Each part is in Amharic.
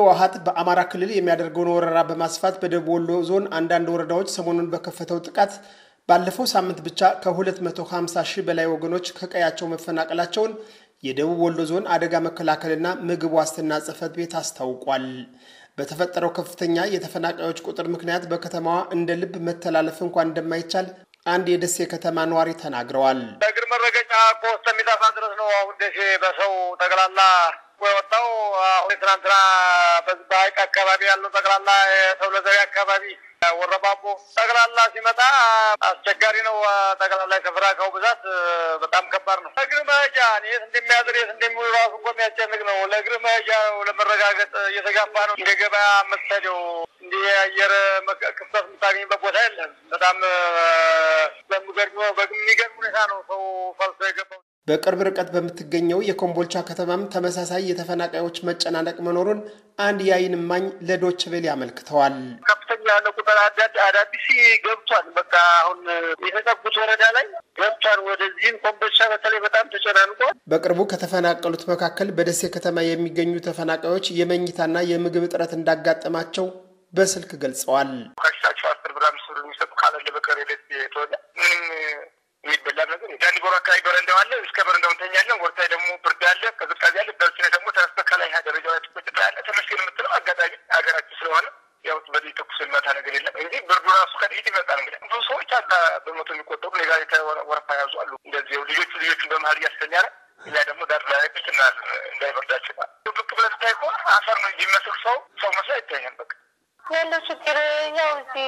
ህወሀት በአማራ ክልል የሚያደርገውን ወረራ በማስፋት በደቡብ ወሎ ዞን አንዳንድ ወረዳዎች ሰሞኑን በከፈተው ጥቃት ባለፈው ሳምንት ብቻ ከ250 ሺህ በላይ ወገኖች ከቀያቸው መፈናቀላቸውን የደቡብ ወሎ ዞን አደጋ መከላከልና ምግብ ዋስትና ጽሕፈት ቤት አስታውቋል። በተፈጠረው ከፍተኛ የተፈናቃዮች ቁጥር ምክንያት በከተማዋ እንደ ልብ መተላለፍ እንኳን እንደማይቻል አንድ የደሴ ከተማ ነዋሪ ተናግረዋል። በእግር መረገጫ እኮ እስከሚጠፋ ድረስ ነው አሁን ደሴ በሰው ጠቅላላ የወጣው አሁን ትናንትና በሀይቅ አካባቢ ያለው ጠቅላላ የተውለዘሪ አካባቢ ወረባቦ ጠቅላላ ሲመጣ አስቸጋሪ ነው። ጠቅላላ የስፍራው ብዛት በጣም ከባድ ነው። ለእግር መሄጃ የት እንደሚያድር የት እንደሚውል ራሱ እኮ የሚያስጨንቅ ነው። ለእግር መሄጃ ለመረጋገጥ እየተጋባ ነው። እንደ ገበያ የምትሄደው እንዲህ የአየር ክፍተት የምታገኝበት ቦታ የለም። በጣም በሚገርም ሁኔታ ነው ሰው ፈልሶ የገባው። በቅርብ ርቀት በምትገኘው የኮምቦልቻ ከተማም ተመሳሳይ የተፈናቃዮች መጨናነቅ መኖሩን አንድ የዓይን እማኝ ለዶች ቬለ አመልክተዋል። ከፍተኛ ያለ ቁጥር አዳዲስ ገብቷል። በቃ አሁን የተጠጉት ወረዳ ላይ ገብቷል። ወደዚህም ኮምቦልቻ በተለይ በጣም ተጨናንቋል። በቅርቡ ከተፈናቀሉት መካከል በደሴ ከተማ የሚገኙ ተፈናቃዮች የመኝታና የምግብ እጥረት እንዳጋጠማቸው በስልክ ገልጸዋል። ከሽታቸው አስር ብር አምስት ብር የሚሰጡ ካለለ በቀር ቤት ተወለ ምንም የሚበላ ነገር ዳንዲ ጎሮ አካባቢ በረንዳው አለ። እስከ በረንዳው እንተኛለን። ወርታይ ደግሞ ብርድ አለ፣ ቅዝቃዜ አለ። በርሲነ ደግሞ ተነስተ ከላይ ደረጃ ላይ ትቆጭ ያለ ተመስገን የምትለው አጋጣሚ ሀገራችን ስለሆነ ያው በዚህ ተኩስ ልመታ ነገር የለም እንጂ ብርዱ ራሱ ከጥቂት ይመጣል። እንግዲህ ብዙ ሰዎች አላ በመቶ የሚቆጠሩ ኔጋ ወረፋ ያዙ አሉ። እንደዚህ ልጆቹ ልጆቹን በመሀል እያስተኛ ነው። እኛ ደግሞ ዳር ላይ ብትና እንዳይበርዳቸው ብቅ ብለህ ስታይ እኮ አፈር ነው የሚመስል ሰው ሰው መስሎ አይታያል። በቃ ያለው ችግር ያው እዚህ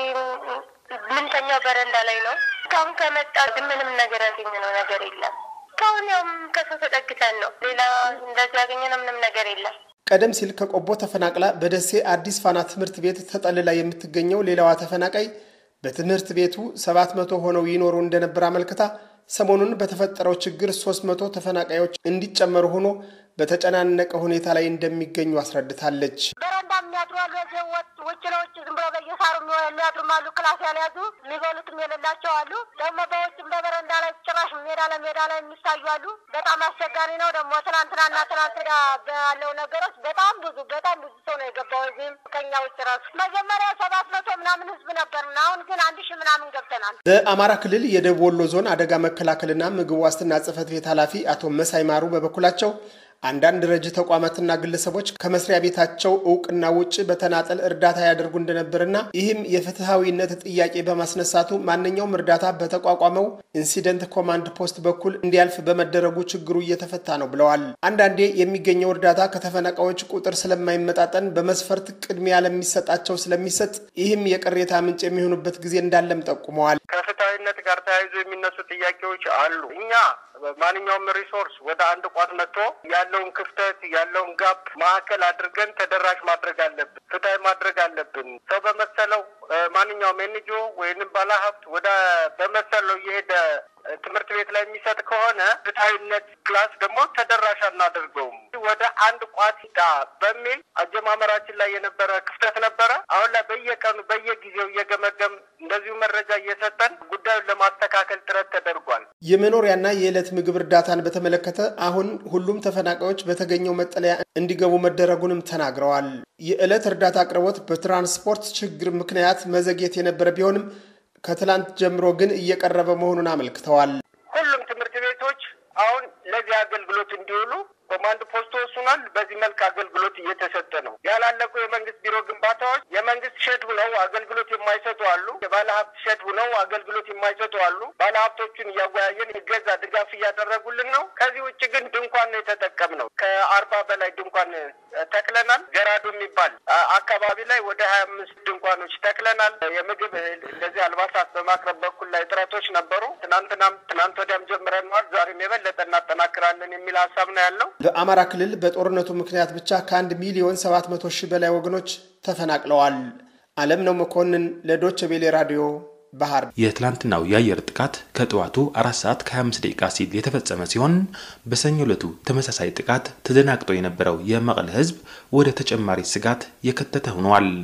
ምንተኛው በረንዳ ላይ ነው። እስካሁን ከመጣ ግን ምንም ነገር ያገኘነው ነገር የለም። እስካሁን ያው ከሰው ተጠግተን ነው። ሌላ እንደዚህ ያገኘነው ምንም ነገር የለም። ቀደም ሲል ከቆቦ ተፈናቅላ በደሴ አዲስ ፋና ትምህርት ቤት ተጠልላ የምትገኘው ሌላዋ ተፈናቃይ በትምህርት ቤቱ ሰባት መቶ ሆነው ይኖሩ እንደነበር አመልክታ ሰሞኑን በተፈጠረው ችግር ሶስት መቶ ተፈናቃዮች እንዲጨመሩ ሆኖ በተጨናነቀ ሁኔታ ላይ እንደሚገኙ አስረድታለች። በረንዳ የሚያድሩ አሉ። ውጭ ለውጭ ዝም ብሎ በየሳሩ የሚያድሩም አሉ። ክላስ ያልያዙ የሚበሉትም የሌላቸው አሉ። ደግሞ በውጭም በበረንዳ ላይ ጭራሽ ሜዳ ለሜዳ ላይ የሚታዩ አሉ። በጣም አስቸጋሪ ነው። ደግሞ ትናንትናና ትናንት ባለው ነገሮች በጣም ብዙ በጣም ብዙ ሰው ነው የገባው። እዚህም ከኛ ውጭ ራሱ መጀመሪያ ሰባት መቶ ምናምን ህዝብ ነበር። አሁን ግን አንድ ሺህ ምናምን ገብተናል። በአማራ ክልል የደቡብ ወሎ ዞን አደጋ መከላከልና ምግብ ዋስትና ጽሕፈት ቤት ኃላፊ አቶ መሳይ ማሩ በበኩላቸው አንዳንድ ረጅ ተቋማትና ግለሰቦች ከመስሪያ ቤታቸው እውቅና ውጭ በተናጠል እርዳታ ያደርጉ እንደነበርና ይህም የፍትሐዊነት ጥያቄ በማስነሳቱ ማንኛውም እርዳታ በተቋቋመው ኢንሲደንት ኮማንድ ፖስት በኩል እንዲያልፍ በመደረጉ ችግሩ እየተፈታ ነው ብለዋል። አንዳንዴ የሚገኘው እርዳታ ከተፈናቃዮች ቁጥር ስለማይመጣጠን በመስፈርት ቅድሚያ ለሚሰጣቸው ስለሚሰጥ ይህም የቅሬታ ምንጭ የሚሆኑበት ጊዜ እንዳለም ጠቁመዋል። ከፍትሐዊነት ጋር ተያይዞ የሚነሱ ጥያቄዎች አሉ። እኛ ማንኛውም ሪሶርስ ወደ አንድ ቋት መጥቶ ያለውን ክፍተት ያለውን ጋፕ ማዕከል አድርገን ተደራሽ ማድረግ አለብን፣ ፍትሐዊ ማድረግ አለብን። ሰው በመሰለው ማንኛውም ኤንጂኦ ወይንም ባለሀብት ወደ በመሰለው እየሄደ ትምህርት ቤት ላይ የሚሰጥ ከሆነ ፍትሐዊነት ክላስ ደግሞ ተደራሽ አናደርገውም። ወደ አንድ ቋት ዳ በሚል አጀማመራችን ላይ የነበረ ክፍተት ነበረ። አሁን ላይ በየቀኑ በየጊዜው እየገመገም እንደዚሁ መረጃ እየሰጠን ጉዳዩን ለማስተካከል ጥረት ተደርጓል። የመኖሪያና የዕለት ምግብ እርዳታን በተመለከተ አሁን ሁሉም ተፈናቃዮች በተገኘው መጠለያ እንዲገቡ መደረጉንም ተናግረዋል። የዕለት እርዳታ አቅርቦት በትራንስፖርት ችግር ምክንያት መዘግየት የነበረ ቢሆንም ከትላንት ጀምሮ ግን እየቀረበ መሆኑን አመልክተዋል። ሁሉም ትምህርት ቤቶች አሁን ለዚህ አገልግሎት እንዲውሉ ኮማንድ ፖስት ወስኗል። በዚህ መልክ አገልግሎት እየተሰጠ ነው። ያላለቁ የመንግስት ቢሮ ግንባታዎች የመንግስት ሸድ ሁነው አገልግሎት የማይሰጡ አሉ። የባለ ሀብት ሸድ ሁነው አገልግሎት የማይሰጡ አሉ። ባለ ሀብቶቹን እያወያየን እገዛ ድጋፍ እያደረጉልን ነው። ከዚህ ውጭ ግን ድንኳን ነው የተጠቀምነው። ከአርባ በላይ ድንኳን ተክለናል። ገራዶ የሚባል አካባቢ ላይ ወደ ሀያ አምስት ድንኳኖች ተክለናል። የምግብ እህል እንደዚህ አልባሳት በማቅረብ በኩል ላይ ጥረቶች ነበሩ። ትናንትናም ትናንት ወዲያም ጀምረነዋል። ዛሬም የበለጠ እናጠናክራለን የሚል ሀሳብ ነው ያለው። በአማራ ክልል በጦርነቱ ምክንያት ብቻ ከአንድ ሚሊዮን ሰባት መቶ ሺህ በላይ ወገኖች ተፈናቅለዋል። አለም ነው መኮንን ለዶች ቤሌ ራዲዮ ባህር የትላንትናው የአየር ጥቃት ከጠዋቱ አራት ሰዓት ከ25 ደቂቃ ሲል የተፈጸመ ሲሆን በሰኞ ዕለቱ ተመሳሳይ ጥቃት ተደናግጦ የነበረው የመቀለ ሕዝብ ወደ ተጨማሪ ስጋት የከተተ ሆኗል።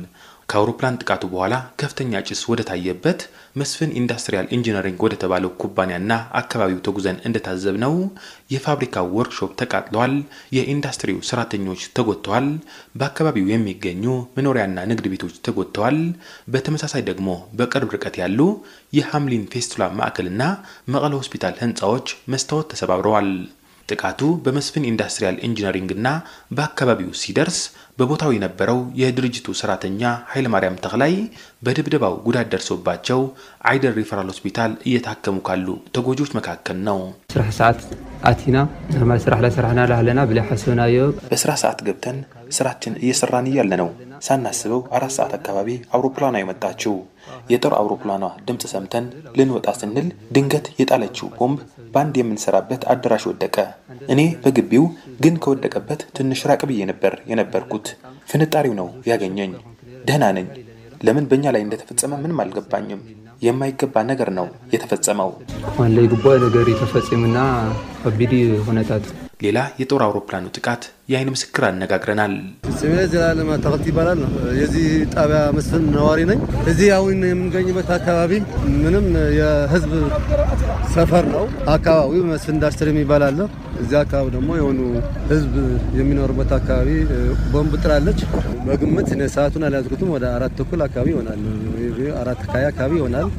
ከአውሮፕላን ጥቃቱ በኋላ ከፍተኛ ጭስ ወደ ታየበት መስፍን ኢንዱስትሪያል ኢንጂነሪንግ ወደ ተባለው ኩባንያና አካባቢው ተጉዘን እንደታዘብነው የፋብሪካው ወርክሾፕ ተቃጥለዋል፣ የኢንዱስትሪው ሰራተኞች ተጎድተዋል፣ በአካባቢው የሚገኙ መኖሪያና ንግድ ቤቶች ተጎድተዋል። በተመሳሳይ ደግሞ በቅርብ ርቀት ያሉ የሐምሊን ፌስቱላ ማዕከልና መቀለ ሆስፒታል ህንፃዎች መስታወት ተሰባብረዋል። ጥቃቱ በመስፍን ኢንዱስትሪያል ኢንጂነሪንግ እና በአካባቢው ሲደርስ በቦታው የነበረው የድርጅቱ ሰራተኛ ኃይለማርያም ተክላይ በድብደባው ጉዳት ደርሶባቸው አይደር ሪፈራል ሆስፒታል እየታከሙ ካሉ ተጎጂዎች መካከል ነው። ስራሕ ሰዓት አቲና ኖርማል ስራሕ ላይ ስራሕና ላህለና ብላይ ሓሰብናዮ በስራ ሰዓት ገብተን ስራችን እየሰራን እያለ ነው ሳናስበው አራት ሰዓት አካባቢ አውሮፕላኗ የመጣችው። የጦር አውሮፕላኗ ድምፅ ሰምተን ልንወጣ ስንል ድንገት የጣለችው ቦምብ በአንድ የምንሰራበት አዳራሽ ወደቀ። እኔ በግቢው ግን ከወደቀበት ትንሽ ራቅ ብዬ ነበር የነበርኩት። ፍንጣሪው ነው ያገኘኝ። ደህና ነኝ። ለምን በእኛ ላይ እንደተፈጸመ ምንም አልገባኝም። የማይገባ ነገር ነው የተፈጸመው። ዋንለይ ጉባኤ ነገር የተፈጸሙና ከቢድ ሁነታት ሌላ የጦር አውሮፕላኑ ጥቃት የአይን ምስክር አነጋግረናል። ስሜ ዘላለም ተክልት ይባላል ነው። የዚህ ጣቢያ መስፍን ነዋሪ ነኝ። እዚህ አሁን የምንገኝበት አካባቢ ምንም የህዝብ ሰፈር ነው። አካባቢው መስፍን ኢንዱስትሪ የሚባል አለ። እዚህ አካባቢ ደግሞ የሆኑ ህዝብ የሚኖርበት አካባቢ ቦምብ ጥላለች። በግምት ሰዓቱን አልያዝኩትም። ወደ አራት ተኩል አካባቢ ይሆናል። አራት ካያ አካባቢ ይሆናል።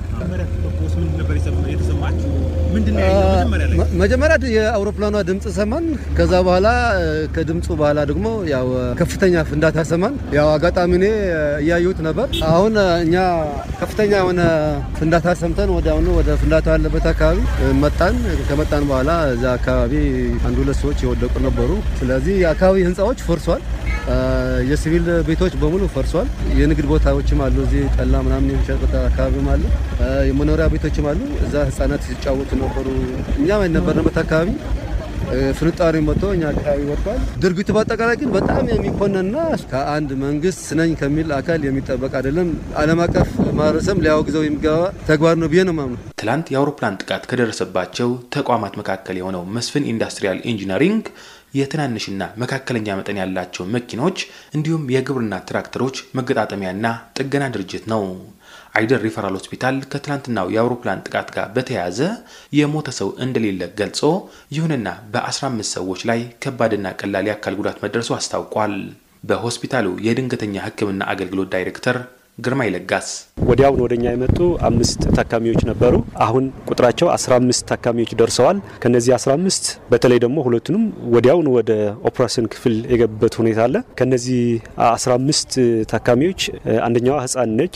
መጀመሪያ የአውሮፕላኗ ድምፅ ሰማን። ከዛ በኋላ ከድምፁ በኋላ ደግሞ ያው ከፍተኛ ፍንዳታ ሰማን። ያው አጋጣሚ እኔ እያየሁት ነበር። አሁን እኛ ከፍተኛ የሆነ ፍንዳታ ሰምተን ወደ አሁኑ ወደ ፍንዳታ ያለበት አካባቢ መጣን። ከመጣን በኋላ እዛ አካባቢ አንድ ሁለት ሰዎች የወደቁ ነበሩ። ስለዚህ የአካባቢ ህንፃዎች ፈርሷል። የሲቪል ቤቶች በሙሉ ፈርሷል። የንግድ ቦታዎችም አሉ። እዚህ ጠላ ምናምን የሚሸጥበት አካባቢም አለ። የመኖሪያ ቤቶችም አሉ። እዛ ህጻናት ሲጫወቱ ነበሩ። እኛም የነበርንበት አካባቢ ፍንጣሪ መጥቶ እኛ አካባቢ ወድቋል። ድርጊቱ በአጠቃላይ ግን በጣም የሚኮነንና ከአንድ መንግስት ነኝ ከሚል አካል የሚጠበቅ አይደለም። ዓለም አቀፍ ማህበረሰብ ሊያወግዘው የሚገባ ተግባር ነው ብዬ ነው የማምነው። ትላንት የአውሮፕላን ጥቃት ከደረሰባቸው ተቋማት መካከል የሆነው መስፍን ኢንዱስትሪያል ኢንጂነሪንግ የትናንሽና መካከለኛ መጠን ያላቸው መኪኖች እንዲሁም የግብርና ትራክተሮች መገጣጠሚያና ጥገና ድርጅት ነው። አይደር ሪፈራል ሆስፒታል ከትላንትናው የአውሮፕላን ጥቃት ጋር በተያያዘ የሞተ ሰው እንደሌለ ገልጾ ይሁንና በ15 ሰዎች ላይ ከባድና ቀላል የአካል ጉዳት መድረሱ አስታውቋል። በሆስፒታሉ የድንገተኛ ሕክምና አገልግሎት ዳይሬክተር ግርማ ይለጋስ ወዲያውን ወደኛ የመጡ አምስት ታካሚዎች ነበሩ። አሁን ቁጥራቸው 15 ታካሚዎች ደርሰዋል። ከነዚህ 15 በተለይ ደግሞ ሁለቱንም ወዲያውን ወደ ኦፕሬሽን ክፍል የገቡበት ሁኔታ አለ። ከነዚህ 15 ታካሚዎች አንደኛዋ ህፃን ነች፣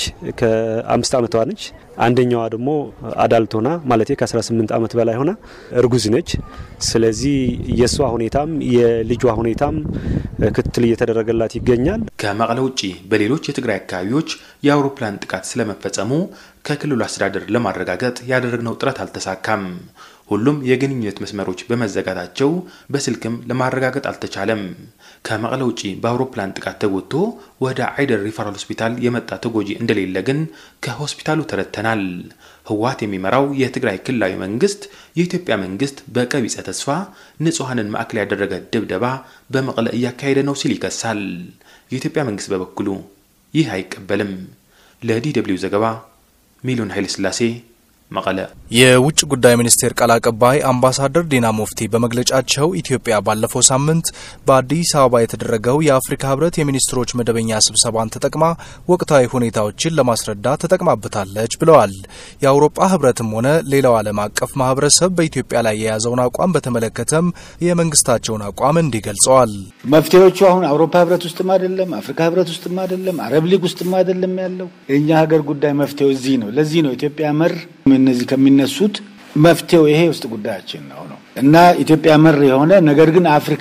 ከአምስት ዓመቷ ነች። አንደኛዋ ደግሞ አዳልት ሆና ማለት ከ18 ዓመት በላይ ሆና እርጉዝ ነች። ስለዚህ የእሷ ሁኔታም የልጇ ሁኔታም ክትትል እየተደረገላት ይገኛል። ከመቀለ ውጭ በሌሎች የትግራይ አካባቢዎች የአውሮፕላን ጥቃት ስለመፈጸሙ ከክልሉ አስተዳደር ለማረጋገጥ ያደረግነው ጥረት አልተሳካም። ሁሉም የግንኙነት መስመሮች በመዘጋታቸው በስልክም ለማረጋገጥ አልተቻለም። ከመቀለ ውጪ በአውሮፕላን ጥቃት ተጎድቶ ወደ አይደር ሪፈራል ሆስፒታል የመጣ ተጎጂ እንደሌለ ግን ከሆስፒታሉ ተረድተናል። ህወሓት የሚመራው የትግራይ ክልላዊ መንግስት የኢትዮጵያ መንግስት በቀቢጸ ተስፋ ንጹሐንን ማዕከል ያደረገ ድብደባ በመቀለ እያካሄደ ነው ሲል ይከሳል። የኢትዮጵያ መንግስት በበኩሉ ይህ አይቀበልም። ለዲ ደብልዩ ዘገባ ሚሊዮን ኃይለስላሴ መቀለ። የውጭ ጉዳይ ሚኒስቴር ቃል አቀባይ አምባሳደር ዲና ሙፍቲ በመግለጫቸው ኢትዮጵያ ባለፈው ሳምንት በአዲስ አበባ የተደረገው የአፍሪካ ህብረት የሚኒስትሮች መደበኛ ስብሰባን ተጠቅማ ወቅታዊ ሁኔታዎችን ለማስረዳት ተጠቅማበታለች ብለዋል። የአውሮፓ ህብረትም ሆነ ሌላው ዓለም አቀፍ ማህበረሰብ በኢትዮጵያ ላይ የያዘውን አቋም በተመለከተም የመንግስታቸውን አቋም እንዲህ ገልጸዋል። መፍትሄዎቹ አሁን አውሮፓ ህብረት ውስጥም አይደለም፣ አፍሪካ ህብረት ውስጥም አይደለም፣ አረብ ሊግ ውስጥም አይደለም ያለው የእኛ ሀገር ጉዳይ መፍትሄው እዚህ ነው። ለዚህ ነው ኢትዮጵያ መር እነዚህ ከሚነሱት መፍትሄው ይሄ ውስጥ ጉዳያችን ነው ነው እና ኢትዮጵያ መር የሆነ ነገር ግን አፍሪካ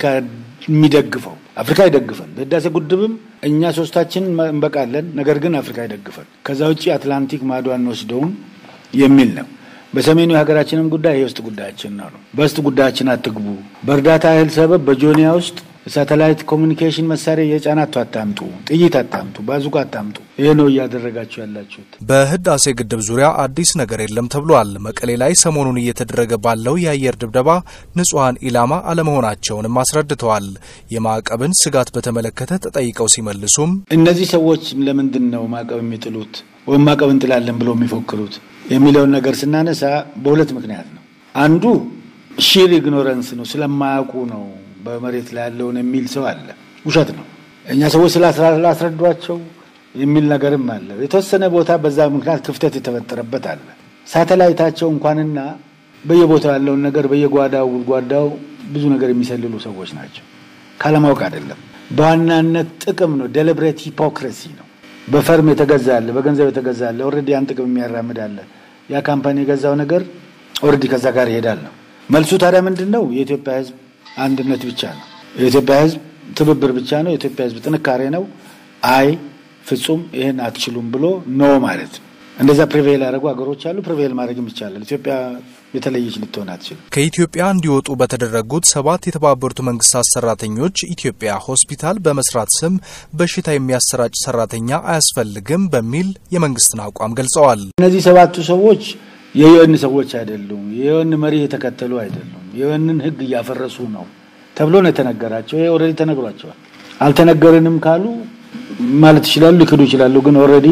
የሚደግፈው አፍሪካ ይደግፈን። በህዳሴ ግድብም እኛ ሶስታችን እንበቃለን፣ ነገር ግን አፍሪካ ይደግፈን። ከዛ ውጭ አትላንቲክ ማዶ አንወስደውም የሚል ነው። በሰሜኑ የሀገራችንም ጉዳይ ይሄ ውስጥ ጉዳያችን ነው ነው በውስጥ ጉዳያችን አትግቡ። በእርዳታ እህል ሰበብ በጆኒያ ውስጥ ሳተላይት ኮሚኒኬሽን መሳሪያ የጫናቱ አታምጡ፣ ጥይት አታምጡ፣ ባዙቃ አታምጡ። ይህ ነው እያደረጋችሁ ያላችሁት። በህዳሴ ግድብ ዙሪያ አዲስ ነገር የለም ተብሏል። መቀሌ ላይ ሰሞኑን እየተደረገ ባለው የአየር ድብደባ ንጹሐን ኢላማ አለመሆናቸውንም አስረድተዋል። የማዕቀብን ስጋት በተመለከተ ተጠይቀው ሲመልሱም እነዚህ ሰዎች ለምንድን ነው ማዕቀብ የሚጥሉት ወይም ማዕቀብ እንጥላለን ብሎ የሚፎክሩት የሚለውን ነገር ስናነሳ በሁለት ምክንያት ነው። አንዱ ሺር ኢግኖረንስ ነው፣ ስለማያውቁ ነው በመሬት ላይ ያለውን የሚል ሰው አለ። ውሸት ነው። እኛ ሰዎች ስላስረዷቸው የሚል ነገርም አለ። የተወሰነ ቦታ በዛ ምክንያት ክፍተት የተፈጠረበት አለ። ሳተላይታቸው እንኳንና በየቦታው ያለውን ነገር በየጓዳው ጉድጓዳው ብዙ ነገር የሚሰልሉ ሰዎች ናቸው። ካለማወቅ አይደለም። በዋናነት ጥቅም ነው። ዴሊብሬት ሂፖክሬሲ ነው። በፈርም የተገዛ አለ፣ በገንዘብ የተገዛ አለ። ኦልሬዲ ያን ጥቅም የሚያራምድ አለ። ያ ካምፓኒ የገዛው ነገር ኦልሬዲ ከዛ ጋር ይሄዳል ነው መልሱ። ታዲያ ምንድን ነው? የኢትዮጵያ ሕዝብ አንድነት ብቻ ነው። የኢትዮጵያ ሕዝብ ትብብር ብቻ ነው። የኢትዮጵያ ሕዝብ ጥንካሬ ነው። አይ ፍጹም ይህን አትችሉም ብሎ ኖ ማለት ነው። እንደዛ ፕሪቬል ያደረጉ ሀገሮች አሉ። ፕሪቬል ማድረግም ይቻላል። ኢትዮጵያ የተለየች ልትሆን አትችልም። ከኢትዮጵያ እንዲወጡ በተደረጉት ሰባት የተባበሩት መንግስታት ሰራተኞች ኢትዮጵያ ሆስፒታል በመስራት ስም በሽታ የሚያሰራጭ ሰራተኛ አያስፈልግም በሚል የመንግስትን አቋም ገልጸዋል። እነዚህ ሰባቱ ሰዎች የዩኤን ሰዎች አይደሉም። የዩኤን መሪ የተከተሉ አይደሉም። የዩኤንን ህግ እያፈረሱ ነው ተብሎ ነው የተነገራቸው። ይሄ ኦልሬዲ ተነግሯቸዋል። አልተነገርንም ካሉ ማለት ይችላሉ፣ ሊክዱ ይችላሉ። ግን ኦልሬዲ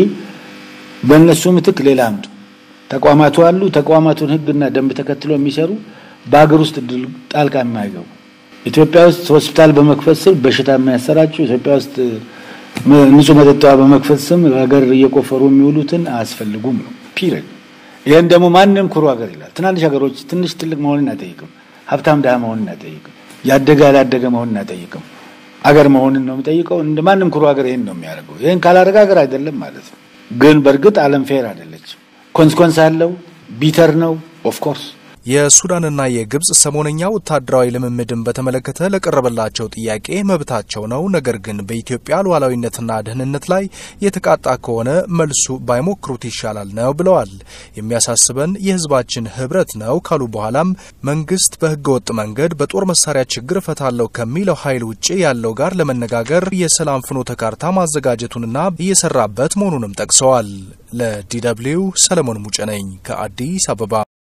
በእነሱ ምትክ ሌላ አምጡ። ተቋማቱ አሉ። ተቋማቱን ህግና ደንብ ተከትሎ የሚሰሩ በሀገር ውስጥ ጣልቃ የማይገቡ ኢትዮጵያ ውስጥ ሆስፒታል በመክፈት ስም በሽታ የሚያሰራጩ ኢትዮጵያ ውስጥ ንጹህ መጠጥ በመክፈት ስም ሀገር እየቆፈሩ የሚውሉትን አያስፈልጉም ነው ፒሪድ። ይህን ደግሞ ማንም ኩሩ ሀገር ይላል። ትናንሽ ሀገሮች ትንሽ ትልቅ መሆንን አይጠይቅም። ሀብታም ድሃ መሆንን አይጠይቅም። ያደገ ያላደገ መሆንን አይጠይቅም። አገር መሆንን ነው የሚጠይቀው። እንደ ማንም ኩሩ ሀገር ይህን ነው የሚያደርገው። ይህን ካላደረገ ሀገር አይደለም ማለት ነው። ግን በእርግጥ ዓለም ፌር አይደለችም። ኮንስኮንስ አለው። ቢተር ነው ኦፍኮርስ። የሱዳንና የግብጽ ሰሞነኛ ወታደራዊ ልምምድን በተመለከተ ለቀረበላቸው ጥያቄ መብታቸው ነው፣ ነገር ግን በኢትዮጵያ ሉዓላዊነትና ደህንነት ላይ የተቃጣ ከሆነ መልሱ ባይሞክሩት ይሻላል ነው ብለዋል። የሚያሳስበን የሕዝባችን ህብረት ነው ካሉ በኋላም መንግስት በህገወጥ መንገድ በጦር መሳሪያ ችግር እፈታለሁ ከሚለው ኃይል ውጭ ያለው ጋር ለመነጋገር የሰላም ፍኖተ ካርታ ማዘጋጀቱንና እየሰራበት መሆኑንም ጠቅሰዋል። ለዲ ደብልዩ ሰለሞን ሙጬ ነኝ ከአዲስ አበባ።